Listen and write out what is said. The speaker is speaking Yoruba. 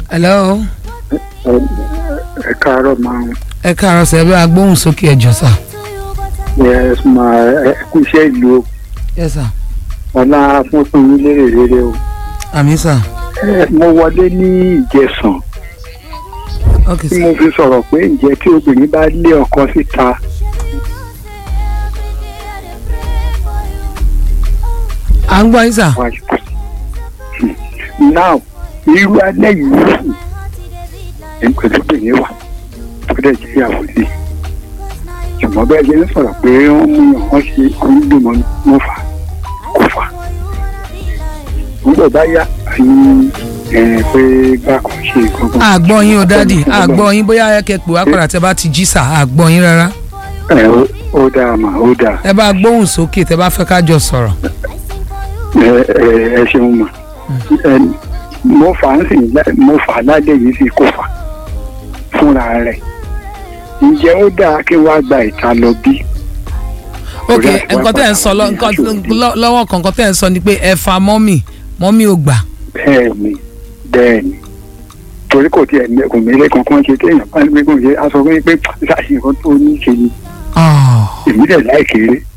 hello ẹ káàárọ̀ máa ń ẹ káàárọ̀ sẹ́ bí agbóhùn sókè ẹ̀jọ̀ sà. yẹ máa ẹ kú iṣẹ́ ìlú o yes sir ọlá fún fún yín lérè rere o. àmì sà Ẹ, mo wọlé ní ìjẹsàn ok tí sà mo fi sọ̀rọ̀ pé ǹjẹ́ tí obìnrin bá lé ọkọ síta à ń gbọ́ yín sà wá now irú alẹ́ yìí ló sùn ẹni pẹ̀lú obìnrin wà tó dẹ̀ jẹ́ ìyàwó sí ṣùgbọ́n bẹ́ẹ̀ ṣe ń sọ̀rọ̀ pé wọ́n mú yàn wọ́n ṣe onígbìmọ̀ wọn fà kó fà nígbà bá yá àyìn ẹ̀ pé bá kò ṣe gbọ́ngàn. àgbọ̀ yín o dádì àgbọ̀ yín bóyá ẹ kẹ́ pè wá padà tẹ́ bá ti jí sà àgbọ̀ yín rárá ẹ ó- ó dáa mà ó dáa ẹ bá gbóhùn sókè tẹ́ bá fẹ́ ká jọ sọ̀rọ̀ ẹ ẹ ẹ ṣeun mà ẹ mo fà á sìn lá- mo fà á lálẹ́ yìí sì kó fà fúnra rẹ̀ ǹjẹ́ ó dáa kí wàá gba ìta lọ bí. ok Torí àti wá nǹkan tẹ́ ẹ̀ ń padà sọ lọ- sí nǹkan aṣòfin. lọ- lọ́wọ́ kan nǹkan tẹ́ ẹ̀ ń sọ ni pé ẹ fa mọ́mì mọ́mì ò gbà bẹ́ẹ̀ni bẹ́ẹ̀ni torí kò tiẹ̀ ní kò mí lé kankan ṣe téèyàn bá ní pé kò ṣe aṣọ fún yín pé ṣáàṣì nǹkan tó ní ṣe ni Ah, èmi dẹ̀ láì kéré